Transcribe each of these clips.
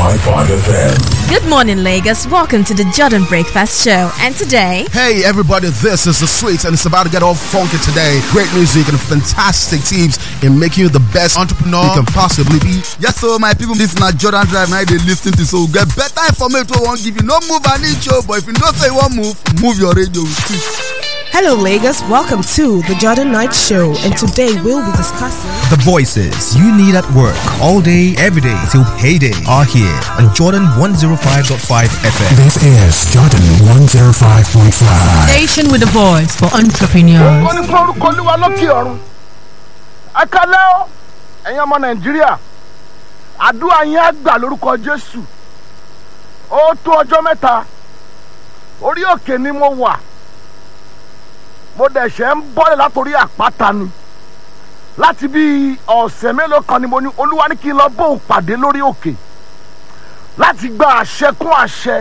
105.5 FM. Good morning, Lagos. Welcome to the Jordan Breakfast Show. And today, Hey everybody, this is the Sweets and it's about to get all funky today. Great music and fantastic tips in making you the best entrepreneur you can possibly be. Yes, so my people, this na Jordan Drive. Now they listen to so get better information. We won't give you no move an inch, oh, but if you don't say one move, move your radio. with it. Hello, Lagos. Welcome to the Jordan Knight Show, and today we'll be discussing. The voices you need at work all day, every day till payday are here on Jordan 105.5 FM. This is Jordan 105.5. Station with a voice for entrepreneurs. ó ní fún orúkọ olúwa lókè ọ̀run ẹ kálẹ́ ọ́ ẹ̀yin ọmọ nàìjíríà àdúrà yín á gbà lórúkọ jésù ó tó ọjọ́ mẹ́ta orí òkè ni mo wà mo dẹ̀ ṣe ń bọ́lẹ̀ látòrí àpáta ni láti bí ọ̀sẹ̀ mélòó kan ni mo ní olúwa ní kí n lọ bóun pàdé lórí òkè láti gba àṣẹ kún àṣẹ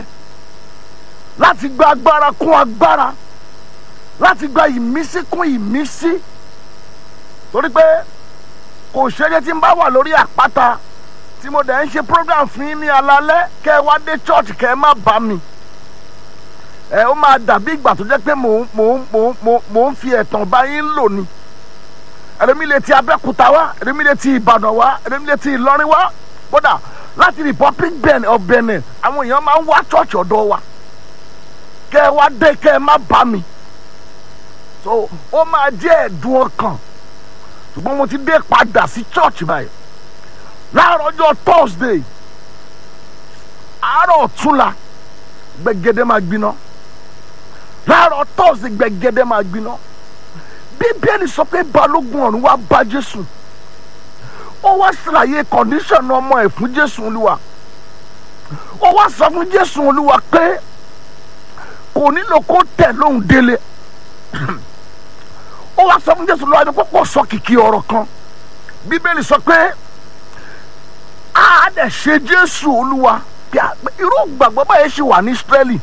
láti gba agbára kún agbára láti gba ìmísí kún ìmísí torí pé kò ṣeré tí n bá wà lórí àpáta tí mo dẹ̀ ń ṣe program fún yín ní alalẹ́ kẹ́ ẹ wá dé church kẹ́ ẹ má bá mi ẹ ó máa dàbí ìgbà tó jẹ́ pé mò ń mò ń mò ń mò ń mò ń fi ẹ̀tàn bá yín lò ni ẹ̀rẹ́mi lè ti abẹ́kúta wá ẹ̀rẹ́mi lè ti ìbàdàn wá ẹ̀rẹ́mi lè ti ìlọrin wá kódà láti republic ben of benin àwọn èèyàn máa ń wá church ọ̀dọ̀ wa kẹ́ ẹ wá dé kẹ́ ẹ má bá mi so ó máa jẹ́ ẹ̀dùn ọkàn ṣùgbọ́n mo ti dé padà sí church báyìí láàárọ̀ ọjọ́ thursday àárọ̀ ọ̀túnla gbẹ̀gẹ́dẹ́ máa gbiná láàárọ̀ thursday gbẹ̀gẹ́dẹ́ máa gbiná bíbélì sọ pé balógun ọ̀run wá bá jésù ó wá ṣàlàyé condition ọmọ ẹ̀ fún jésù olúwa ó wá sọ fún jésù olúwa pé kò nílò kó tẹ̀ lóhùn délé ó wá sọ fún jésù lọ́wọ́ ẹni pọ́pọ́ sọ kìkì ọ̀rọ̀ kan bíbélì sọ pé a dẹ̀ ṣe jésù olúwa bí a- pé irú gbàgbọ́ báyìí ṣì wà ní israẹli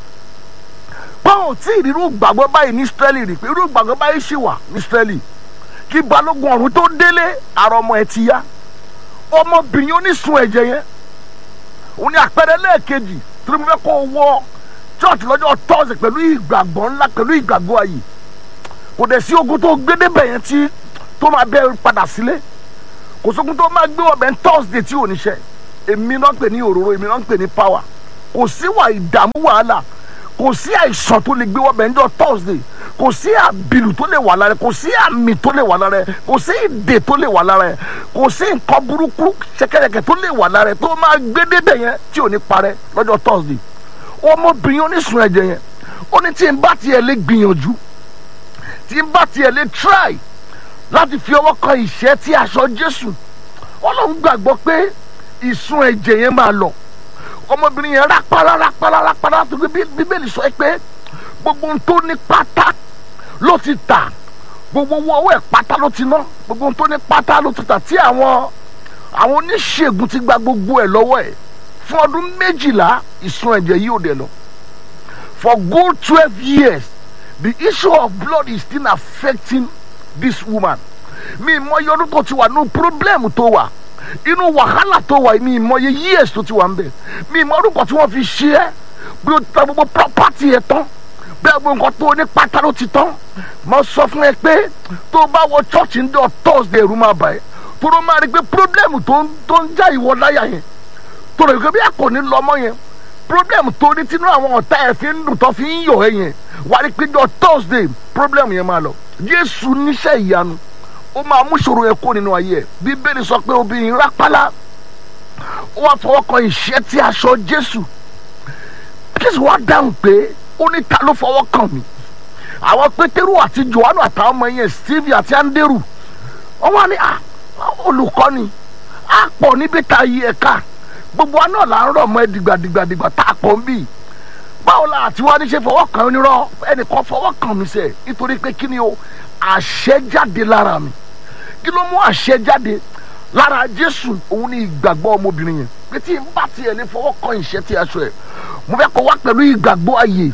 báwọn tí irú gbàgbọ́ báyìí ní israẹli rí pé irú gbàgbọ́ báyìí ṣì wà ní israẹli kí balógun ọ̀run tó délé ara ọmọ ẹ̀ ti yá ọmọbìnrin onísun ẹ̀jẹ̀ yẹn òun ni àpẹẹrẹ lẹ́ẹ̀kejì tí mo fẹ́ kó o wọ church lọ́jọ́ tọ́sí pẹ̀lú ìgbàgbọ́ ńlá pẹ̀lú ìgbàgbọ́ ayé kò dẹ̀ sí ogun tó gbé débẹ̀ yẹn tí tó máa bẹ padà sílé kò sógun tó máa gbé ọbẹ̀ ní thursday tí ò ní ṣe èmi náà ń pè ní òróró èmi náà ń pè ní power kò sí wà ìdààmú wàhálà kò sí àìsàn tó lè gbé ọbẹ̀ níjọ́ thursday kò sí àbìlù tó lè wà lára ẹ kò sí àmì tó lè wà lára ẹ kò sí ìdè tó lè wà lára ẹ kò sí nǹkan burúkú ṣẹkẹrẹkẹ tó lè wà lára ẹ tó máa gbé débẹ̀ yẹn tí ò ní parẹ́ lọ́jọ́ thursday ọmọbìnrin onísun ẹ̀jẹ̀ yẹn ó ní tí n bá tiẹ̀ lè gbìyànjú tí n bá tiẹ̀ lè try láti fi ọwọ́ kan ìṣẹ́ tí aṣọ jésù ọlọ́run gbàgbọ́ pé ìsun ẹ̀jẹ̀ yẹn máa lọ ọmọbìnrin yẹn rápálá rápálá rápálá tó gbé bí- bíbélì sọ pé gbogbo ohun tó ní pátá ló ti tà gbogbo owó ọwọ́ ẹ̀ pátá ló ti ná gbogbo ohun tó ní pátá ló ti tà tí àwọn àwọn oníṣègùn ti gba gbogbo ẹ̀ lọ́wọ́ ẹ̀ fún ọdún méjìlá ìsun ẹ̀jẹ̀ yìí ò dẹ̀ lọ for good twelve years the issue of blood is still affecting this woman mi ìmọye ọdún tó ti wà nínú problem tó wà inú wàhálà tó wà mi ìmọye years tó ti wà ń bẹ mi ìmọ ọdún kan tí wọ́n fi ṣe é bí o ta gbogbo property yẹn tán bí gbogbo nǹkan tó ní pátá ló ti tán mo sọ fún ẹ pé tó o bá wọ church ń dọ̀ thursday ẹ̀rù máa bà ẹ́ tó o máa rí i pé problem tó ń tó ń já ìwọ láyà yẹn tó rẹ̀ bí a kò ní lọ mọ́ yẹn problem tó ní tinú àwọn ọ̀tá ẹ̀ fi ń dùn tó fi ń yọ̀ ẹ́ yẹn wà á rí i pé jọ thursday problem yẹn máa lọ jésù níṣẹ́ ìyanu ó máa mú ìṣòro yẹn kó nínú ayé ẹ̀ bíbélì sọ pé obìnrin rápálá ó wá fọwọ́ kan ìṣẹ́ tí aṣọ jésù jésù wá dáhùn pé ó ní ta ló fọwọ́ kàn mí àwọn pétérù àti johannu àtàwọn ọmọ yẹn steve àti anderu wọ́n wá ní "Ah, olùkọ́ni á pọ̀ níbi tá a yí ẹ̀ka gbogbo wa náà là ń rọ̀ mọ́ ẹ dìgbàdìgbàdìgbà tá a pọ̀ ń bì báwo la àti wá ní ṣe fọwọ́ kàn onírọ́ ẹnìkan fọwọ́ kàn mí sẹ́ nítorí pé kí ni o àṣẹ jáde lára mi kí ló mú àṣẹ jáde lára jésù òun ní ìgbàgbọ́ ọmọbìnrin yẹn pé tí n bá tiẹ̀ lè fọwọ́ kan ìṣẹ́ tí aṣọ ẹ̀ mo fẹ́ kó wá pẹ̀lú ìgbàgbọ́ ayé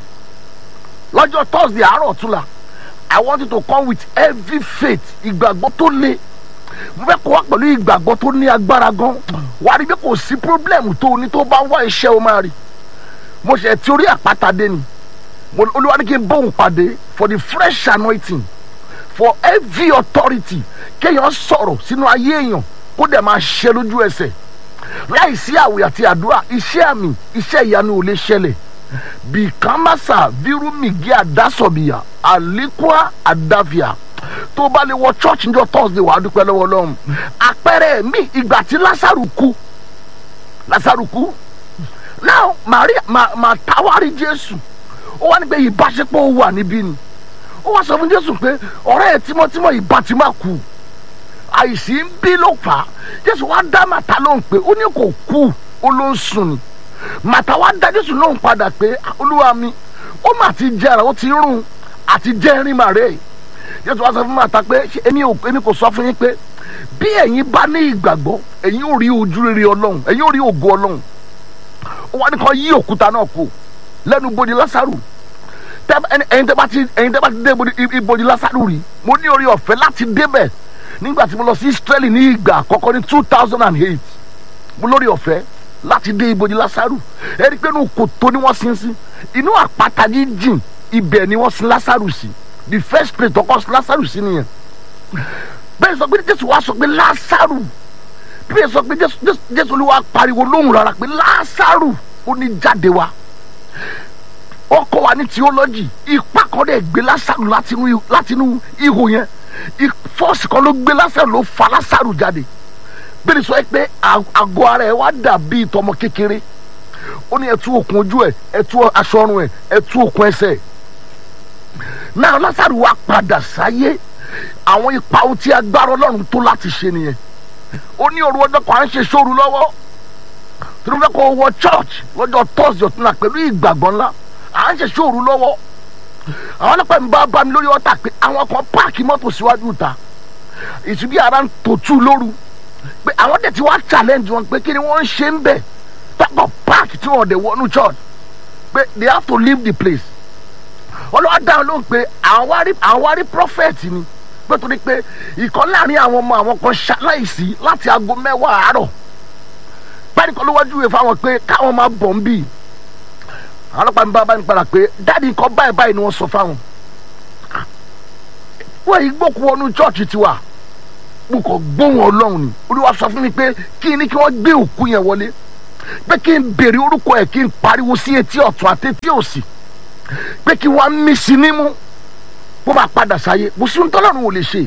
lọ́jọ́ thursday àárọ̀ ọ̀túnla i want you to come with heavy faith ìgbàgbọ́ tó le mo fẹ́ kó wá pẹ̀lú ìgbàgbọ́ tó ní agbára gan wà á rí i pé kò sí pírọ́blẹ̀mù tó o ní tó bá ń wá iṣẹ́ o máa rí mo ṣe ti orí àpáta dé ni mo olúwa ní kí n bóun pàdé for the fresh anointing for every authority kéèyàn sọ̀rọ̀ sínú ayé èèyàn kó dẹ̀ máa ṣe lójú ẹsẹ̀ láì sí àwẹ̀ àti àdúrà iṣẹ́ àmì iṣẹ́ ìyanu ò lè ṣẹlẹ̀ bìkámásà vírúmìgì àdásọ̀bìyà àlékúà àdáfíà tó bá lè wọ church níjọ́ thursday wàá dúpẹ́ lọ́wọ́ lọ́hùn àpẹẹrẹ mi ìgbà tí lásàrù kú lásàrù kú now maria ma ma tawari jésù ó wá ní pé ìbáṣepọ̀ wà níbí ni ó wá sọ fún jésù pé ọ̀rẹ́ ẹ̀ tímọ́tímọ́ ìbá ti má kú àìsí ń bí ló fà á jésù wá dá màtá lóhùn pé ó ní kò kú ó ló ń sùn ni màtá wá dá jésù lóhùn padà pé olúwa mi ó mà ti jẹrà ó ti rún àti jẹrin màrè jésù wá sọ fún màtá pé ṣé èmi ò èmi kò sọ fún yín pé bí ẹ̀yin bá ní ìgbàgbọ́ ẹ̀yin ò rí ojú rere ọlọ́run ẹ̀yin ò rí ògo ọlọ́run ó wá ní kan yí òkúta náà kú lẹ́nu bodi lásàrù ẹ̀yin tẹ́ bá ti ẹ̀yin tẹ́ bá ti dé ibodi lásàrù rí mo ní orí ọ̀fẹ́ láti débẹ̀ nígbà tí mo lọ sí israeli ní ìgbà àkọ́kọ́ ní two thousand and eight mo lórí ọ̀fẹ́ láti dé ibodi lásàrù ẹ̀rí pé inú kòtò ni wọ́n sin sí inú àpáta jíjìn ibẹ̀ ni wọ́n sin lásàrù sí the first place tọkọ sin lásàrù sí nìyẹn bẹ́ẹ̀ sọ pé jésù wá sọ pé lásàrù bẹ́ẹ̀ sọ pé jésù olúwa pariwo lóhùn rárá pé lásàrù ó ní jáde wá wọ́n kọ́ wa ní theology ipa kan dẹ̀ gbé lásàrù látinú ihò yẹn fọ́ọ̀sì kan ló gbé lásàrù ló fa lásàrù jáde bẹ́ẹ̀ sọ pé àgọ́ ara ẹ̀ wá dàbí ìtọ́mọ kékeré ó ní ẹtú òkun ojú ẹ̀ ẹtú aṣọ ọrùn ẹ̀ ẹtú òkun ẹsẹ̀ náà lásàrù wá padà sáyé àwọn ipa ohun tí agbára ọlọ́run tó láti ṣe nìyẹn ó ní òru ọjọ́ kan à ń ṣe sóru lọ́wọ́ tí wọ́n fẹ́ kó wọ church lọ́jọ́ thursday ọ̀tún náà pẹ̀lú ìgbàgbọ́ ńlá à ń ṣe sóru lọ́wọ́ àwọn ọlọ́pàá mi bá bá mi lórí ọ̀tà pé àwọn kan páàkì mọ́tò síwájú ìta ìtúbí ara ń tòtú lóru pé àwọn dẹ̀ ti wá challenge wọn pé kí ni wọ́n ń ṣe ń bẹ̀ tọkọ páàkì tí wọ́n dẹ̀ wọnú church pé they have to leave the place ọlọ́wọ́ dáhùn lóhùn pé àwọn wá rí prophet ni pé torí pé ìkan láàrin àwọn ọmọ àwọn kan ṣaláìsí láti aago mẹ́wàá àárọ̀ báyìí kan ló wájú ìwé fáwọn pé káwọn máa bọ̀ ń bì àwọn ọlọ́pàá mi bá bá mi padà pé dáàdi nǹkan báyìí báyìí ni wọ́n sọ fáwọn wọ́n yìí gbókù wọnú chọ́ọ̀chì tiwa mo kàn gbóhùn ọlọ́run ni olúwa sọ fún mi pé kí ni kí wọ́n gbé òkú yẹn wọlé pé kí n béèrè orúkọ ẹ̀ kí n pariwo sí etí ọ̀tún àti etí òsì pé kí wọ́n á mí sí nímú bó bá padà sáyé kò sí ntọ́lọ́run ò lè ṣe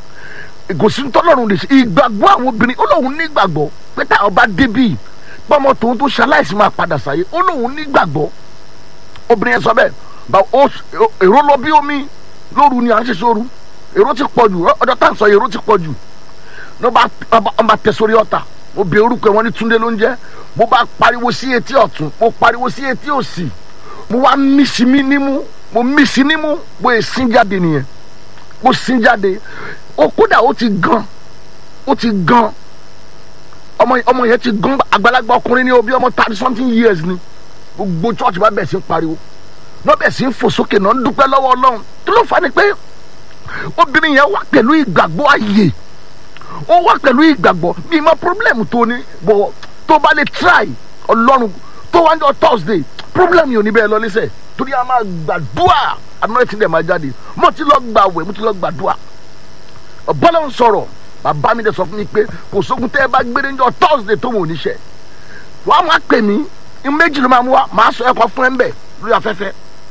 kò sí ntọ́lọ́run ò lè ṣe ìgbàgbọ́ àwọn obìnrin ó lóun nígbàgbọ́ pé táwọn bá débì pọ́nmọ́ tòun tó ṣaláìsí máa padà sáyé ó lóun nígbàgbọ́ obìnrin yẹn sọ bẹ́ẹ̀ bá èrò lọ bí omi lóru ni à ń ṣe sóru èrò ti pọ̀ jù ọjọ́ tá à ń sọ èrò ti pọ̀ jù ní wọ́n bá tẹ sórí ọ̀tà mo bẹ orúkọ wọn ní túndé ló ń jẹ́ mo bá pariwo sí etí ọ̀tún mo pariwo sí etí òsì mo wá mísì mí nímú mo mísì nímú mo è sín jáde nìyẹn mo sín jáde ó kódà ó ti gan ó ti gan ọmọ ọmọ yẹn ti gan àgbàlagbà ọkùnrin ní o bí ọmọ thirty something years ni gbogbo church bá bẹ̀ sí ń pariwo náà bẹ̀ sí ń fò sókè náà ń dúpẹ́ lọ́wọ́ ọlọ́run tó ló fà ní pé obìnrin yẹn wà pẹ̀lú ìgbàgbọ́ ààyè ó wà pẹ̀lú ìgbàgbọ́ bí mo problem tó ní bọ̀ tó bá lè try ọlọ́run tó wá ń jọ thursday problem yìí ò ní bẹ́ẹ̀ lọ lẹ́sẹ̀ torí a máa gbàdúrà àná ti dẹ̀ máa jáde mo ti lọ gbàwẹ̀ mo ti lọ gbàdúrà bọ́lá ń sọ̀rọ̀ bàbá mi dẹ̀ sọ fún mi pé kò sógun tẹ́ ẹ bá gbére ń jọ thursday tó mò ń níṣẹ́ wàá máa pè mí méjì ló máa mú wa máa sọ ẹ̀kọ́ fún ẹ ń bẹ̀ lórí afẹ́fẹ́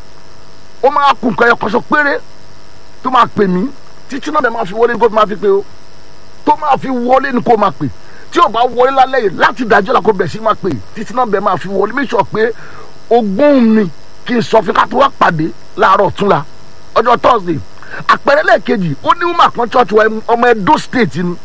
ó máa kún nǹkan ẹ̀kọ́ sọ péré tó máa pè mí títí náà bẹ́ẹ̀ máa fi wọlé ní kó máa fi pé o tó máa fi wọlé ní kó máa pè tí o bá wọlé lálẹ́ yìí láti dájọ́ la kó bẹ̀ sí máa pè títí náà bẹ́ẹ̀ máa fi wọlé make sure pé ogún mi kí n sọ fún ká tó wá pàdé láàárọ̀ túnla ọjọ́ thursday àpẹẹrẹ lẹ́ẹ̀kejì ó ní wọ́n kan church wa ọmọ edo state ni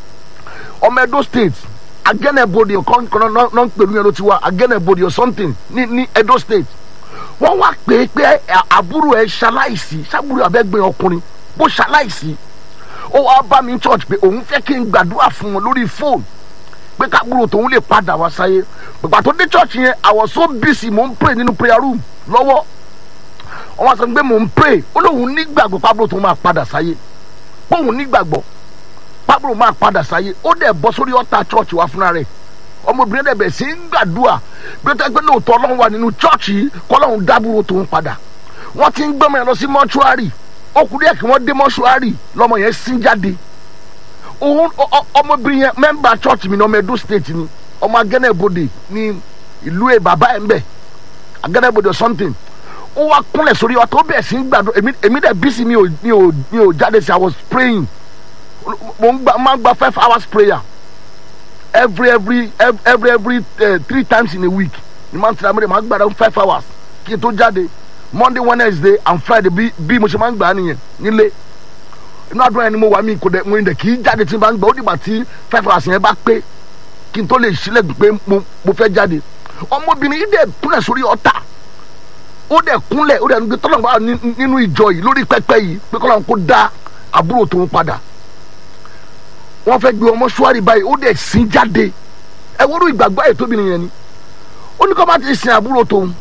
ọmọ edo state agẹnẹbodi kan kan náà ń pèlú yẹn ló ti wá agẹnẹbodi or something ní ní edo state wọ́n wá pé pé àbúrò ẹ̀ ṣaláìsí ṣàbúrò abẹ́gbẹ́ ọkùnrin bó ṣaláìsí ó wá bá mi church pé òun fẹ́ kí n gbàdúrà fún wọn lórí fóònù pé kábúrò tòun lè padà wá sáyé pèpà tó dé church yẹn I was so busy mò ń pray nínú prayer room lọ́wọ́ wọ́n wá sọ pé mò ń pray ó lóun nígbàgbọ́ kábúrò tòun máa padà sáyé pé òun nígbàgbọ́ pábùrù máa padà sáyé ó dẹ̀ bọ́ sórí ọ̀tá church wa fúnra rẹ̀ ọmọbìnrin dẹ̀ bẹ̀ sí ń gbàdúrà bí ó tẹ́ pé lóòótọ́ ọlọ́run wà nínú church yìí kọ́lọ́run dábúrò tòun padà wọ́n ti ń gbọ́mọ yẹn lọ sí mọ́ṣúárì ó kú díẹ̀ kí wọ́n dé mọ́ṣúárì lọ́mọ yẹn sín jáde òun ọ- ọ- ọmọbìnrin yẹn mẹ́mbà church mi ní ọmọ edo state ni ọmọ agẹ́nẹ́bodè ní ìlú ẹ̀ bàbá ẹ̀ ń bẹ̀ agẹ́nẹ́bodè or something ó wá kúnlẹ̀ sórí ọtọ ó bẹ̀rẹ̀ sí ń gbàdúrà èmi èmi dẹ̀ bísí mi ò mi ò mi ò jáde sí i was praying mo ń gba máa ń gba five hours prayer every every ev- every every uh, three times in a week ni máa ń tẹ̀lé amúlẹ̀ máa ń gbàdúrà five hours kí n tó jáde monday wednesday and friday bí bí mo ṣe máa ń gbà á nìyẹn nílé inú àdúrà yẹn ni mo wà mí kò dẹ̀ mo dẹ̀ kì í jáde tí n bá ń gbà ó dìgbà tí five hours yẹn bá pé kí n tó lè ṣílẹ̀kùn pé mo mo fẹ́ jáde ọmọbìnrin yìí dẹ̀ kúnlẹ̀ sórí ọ̀tá ó dẹ̀ kúnlẹ̀ ó dẹ̀ ń gbé tọ́lọ̀ wá ní- nínú ìjọ yìí lórí pẹpẹ yìí pé kọ́lọ́n kó dá àbúrò tòun padà wọ́n fẹ́ gbé ọmọ ṣúárì báyìí ó dẹ̀ sin jáde ẹ wọ́n rú ìgbàgbọ́ ẹ̀ tóbi nìyẹn ni ó ní kó má ti sin àbúrò tòun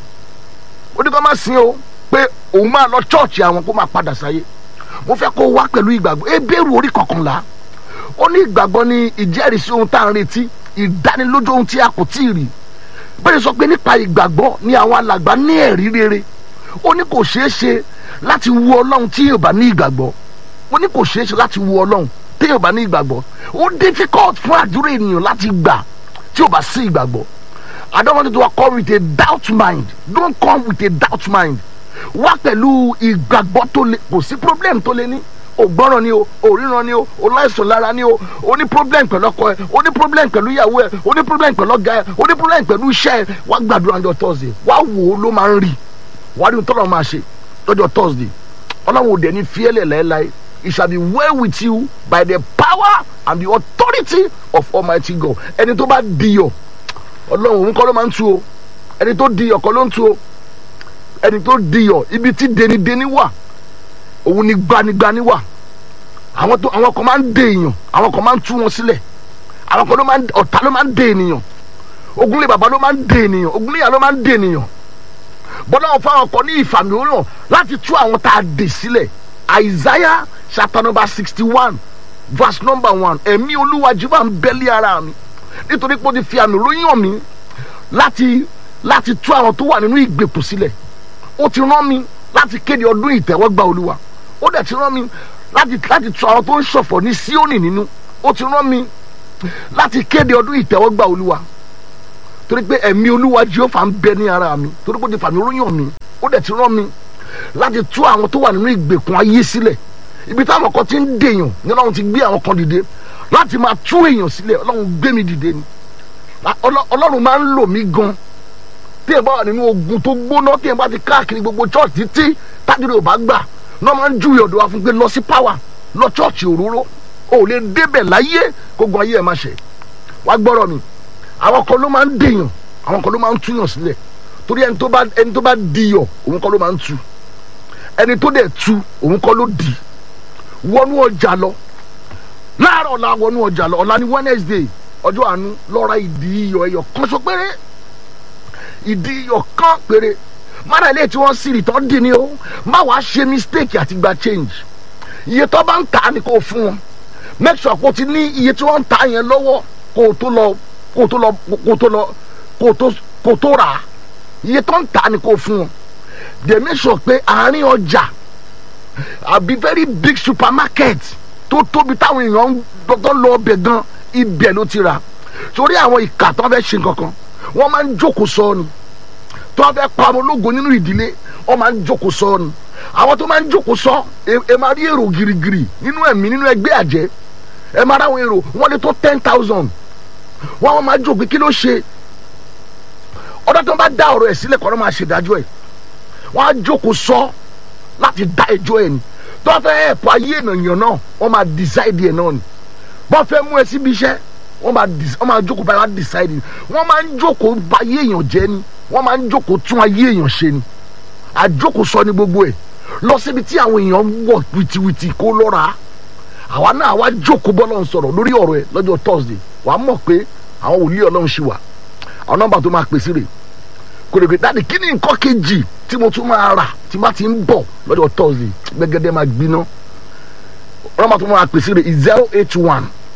ó ní kó má sin o pé òun máa lọ chọ́ọ̀chì àwọn kó máa padà sáyé mo fẹ́ kó wá pẹ̀lú ìgbàgbọ́ ebéèrú orí kọkànlá ó ní ìgbàgbọ́ ní ìjẹ́rìísí ohun tá à ń retí ìdánilójú ohun tí a kò tí ì rí bẹ́ẹ̀ sọ pé nípa ìgbàgbọ́ ni àwọn alàgbà ní ẹ̀rí rere ó ní kò ṣeé ṣe láti wu ọlọ́run tí yóò bá ní ìgbàgbọ́ ó ní kò ṣeé ṣe láti wu ọlọ́run tí yóò bá ní ìgbàgbọ́ ó difficult fún àdúrà ènìyàn láti gbà tí yóò bá sí ìgbàgbọ́ I don't want you to come with a doubt mind don't come with a doubt mind wá pẹ̀lú ìgbàgbọ́ tó le kò sí problem tó le ní ògbọ́ràn ni o òríran ni o oláìsàn lára ni o o ní problem pẹ̀lú ọkọ ẹ o ní problem pẹ̀lú ìyàwó ẹ o ní problem pẹ̀lú ọ̀gá ẹ o ní problem pẹ̀lú iṣẹ́ ẹ wá gbàdúrà ọjọ́ thursday wá wò ó ló máa ń rí wá rí ohun tọ́lọ́ máa ṣe lọ́jọ́ thursday ọlọ́run òde ní fiẹ́lẹ̀ láéláé it shall be well with you by the power and the authority of almighty god ẹni tó bá diyọ̀ ọlọ́run òun kọ́ ló máa ń tu o ẹni tó diyọ̀ kọ́ ló ń tu o ẹni tó diyọ̀ ibi tí denideni wà òun ni gbanigbani wà àwọn tó àwọn kan máa ń de èèyàn àwọn kan máa ń tú wọn sílẹ̀ àwọn kan ló máa ń ọ̀tá ló máa ń de ènìyàn ogunlé bàbá ló máa ń de ènìyàn ogunlé ìyá ló máa ń de ènìyàn bọ́lá wọn fáwọn kan ní ìfàmì òórùn láti tú àwọn tá a dè sílẹ̀ Isaiah chapter number sixty one verse number one ẹ̀mí olúwa jìbá ń bẹ́lí ara mi nítorí pé ó ti fi àmì ròyìn mi láti láti tú àwọn tó wà nínú ìgbèkùn sílẹ̀ ó ti rán mi láti kéde ọdún ìtẹ́wọ́gbà olúwa ó dẹ̀ ti rán mi láti láti tú àwọn tó ń ṣọ̀fọ̀ ní Síónì nínú ó ti rán mi láti kéde ọdún ìtẹ́wọ́gbà olúwa torí pé ẹ̀mí olúwa Jèhófà ń bẹ ní ara mi torí pé ó ti fàmì ròyìn mi ó dẹ̀ ti rán mi láti tú àwọn tó wà nínú ìgbèkùn ayé sílẹ̀ ibi táwọn kan ti ń dèèyàn ní ọlọ́run ti gbé àwọn kan dìde láti máa tú èèyàn sílẹ̀ ọlọ́run gbé mi dìde ni Ọlọ́- ọlọ́run máa ń lò mí gan tí ẹ bá wà nínú ogun tó gbóná tí ẹ bá ti káàkiri gbogbo church títí tájúdé ò bá gbà náà máa ń júwe ọ̀dọ̀ wa fún pé lọ sí power lọ church òróró o ò lè débẹ̀ láyé gbogbo ayé ẹ̀ máa ṣe wá gbọ́rọ̀ mi àwọn kan ló máa ń dèèyàn àwọn kan ló máa ń túyàn sílẹ̀ torí ẹni tó bá ẹni tó bá diyọ̀ òun kọ́ ló máa ń tu ẹni tó dẹ̀ tu òun kọ́ ló di wọnú ọjà lọ láàárọ̀ la wọnú ọjà lọ ọ̀la ní Wednesday ọjọ́ àánú lọ́ra ìdí iyọ̀ ẹyọ kan so péré ìdí iyọ̀ kan péré mara ilé tí wọ́n sì rì tán dì ní o má wàá ṣe mistake àti gba change iye tó bá ń tà ní kó fún wọn make sure kó o ti ní iye tí wọ́n ń tà yẹn lọ́wọ́ kó o tó lọ kó o tó lọ kó o tó lọ kó o tó kó o tó rà á iye tó ń tà ní kó fún wọn they make sure pé àárín ọjà àbí very big supermarket tó tóbi táwọn èèyàn ń tó lọ ọbẹ̀ gan ibẹ̀ ló ti rà torí àwọn ìkà tó fẹ́ ṣe kankan wọ́n máa ń jókòó sọ ni tó fẹ́ pa ọmọ ológo nínú ìdílé wọ́n máa ń jókòó sọ ni àwọn tó máa ń jókòó sọ ẹ ẹ máa rí èrò girigiri nínú ẹ̀mí nínú ẹgbẹ́ àjẹ́ ẹ máa ráwọn èrò wọ́n lè tó ten thousand wọ́n wọ́n máa jókòó kí ló ṣe ọ̀dọ́ tó bá dá ọ̀rọ̀ ẹ̀ sílẹ̀ kọ́ ló máa ṣèdájọ́ ẹ̀ wọ́n á jókòó sọ láti dá ẹjọ́ ẹ̀ ni tó fẹ́ ẹ̀pọ̀ ayé ènìyàn náà wọ́n máa decide ẹ̀ náà ni bọ́n fẹ́ mú ẹ síbi iṣẹ́ wọ́n máa dis wọ́n máa jókòó báyìí wọ́n á decide ni wọ́n máa ń jókòó bà ayé èèyàn jẹ́ ni wọ́n máa ń jókòó tún ayé èèyàn ṣe ni àjókòó sọ ní gbogbo ẹ̀ lọ síbi tí àwọn èèyàn wọ̀ wìtìwìtì kó lọ́ra àwa náà wá jókòó bọ́lọ̀ ń sọ̀rọ̀ lórí ọ̀rọ̀ ẹ̀ lọ́jọ́ Thursday wàá mọ̀ pé àwọn wòlíì ọlọ́run ṣì wà àwọn nọ́mbà tó máa pèsè rè kò lè pè dáàdi kí ni nǹkan kejì tí mo tún máa rà tí bá ti ń bọ̀ lọ́jọ́ Thursday gbẹ́gẹ́dẹ́ máa gbiná nọ́mbà tó máa pèsè rè zero eight one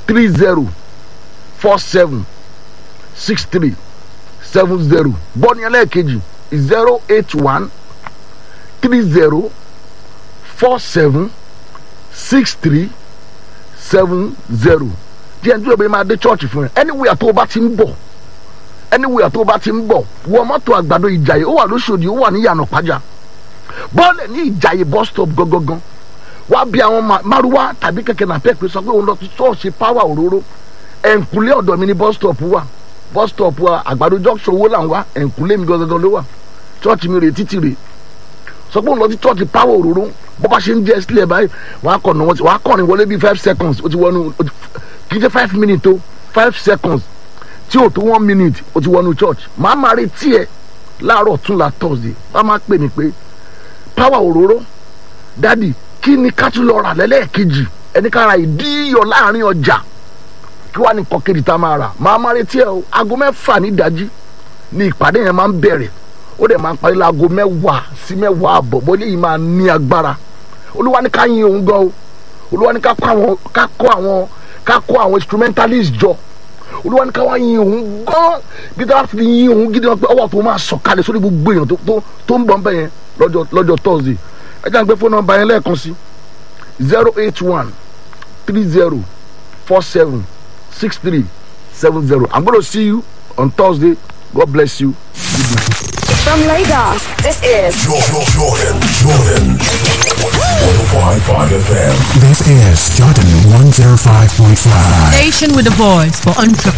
three zero four seven six three seven zero bọ́ọ̀nì ẹlẹ́ẹ̀kejì zero eight one three zero four seven six three seven zero díẹ̀ nítorí ọ̀bẹ máa dé chọ́ọ̀chì fún ẹ anywhere tó o bá ti ń bọ̀ anywhere tó o bá ti ń bọ̀ wọ mọ́tò àgbàdo ìjàyè ó wà lóṣòdì ó wà ní yànnà pàjá bọ́ọ̀lẹ̀ ní ìjàyè bus stop gangan wá bí àwọn ma- márúwá tàbí kẹ̀kẹ́ náà pẹ́ pé sọ pé òun lọ sí ṣọ́ọ̀ṣì power òróró ẹ̀ǹkúlé ọ̀dọ̀ mi ní bus stop wà bus stop wa àgbàdo junction owó là ń wá ẹ̀ǹkúlé mi gangan ló wà chọ́ọ̀chì mi rè títì rè sọ pé òun lọ sí chọ́ọ̀chì power òróró bó bá ṣe ń jẹ́ sílẹ̀ báyìí wàá kọ̀ náà wàá kọ̀rin wọlé bíi five seconds ó ti wọnú ó ti- kì í ṣe five minutes o five seconds tí o tó one minute o ti wọnú church màá máa retí ẹ láàárọ̀ tún la thursday wàá máa pè mí pé power òróró dádì kí ni ká tún lọ rà lẹ́lẹ́ẹ̀kejì ẹni ká ra ìdíyọ̀ láàrin ọjà kí wàá ní kọ́kẹ́rì tá a máa rà màá máa retí ẹ o aago mẹ́fà ní ìdájí ni ìpàdé yẹn máa ń bẹ̀rẹ̀ ó dẹ̀ máa ń parí láago mẹ́wàá sí mẹ́wàá àbọ̀ bó léyìí máa ní agbára olúwa ní ká yin òun gan o olúwa ní ká kó àwọn ká kó àwọn ká kó àwọn instrumentalist jọ olúwa ní ká wá yin òun gan gidi wá fi yin òun gidi wọn pé ọwọ́ tó máa sọ̀kalẹ̀ sórí gbogbo èèyàn tó tó tó ń bọ̀ ń bẹ̀ yẹn lọ́jọ́ lọ́jọ́ thursday ẹ jẹ́ à ń gbé fóònù nọ́mbà yẹn lẹ́ẹ̀kan sí zero eight one three zero four seven six three seven zero i'm gonna see you on thursday god bless you good night. From Lagos, this is Jordan, Jordan, Jordan. 105.5 FM. This is Jordan 105.5. Station with a voice for entrepreneurs.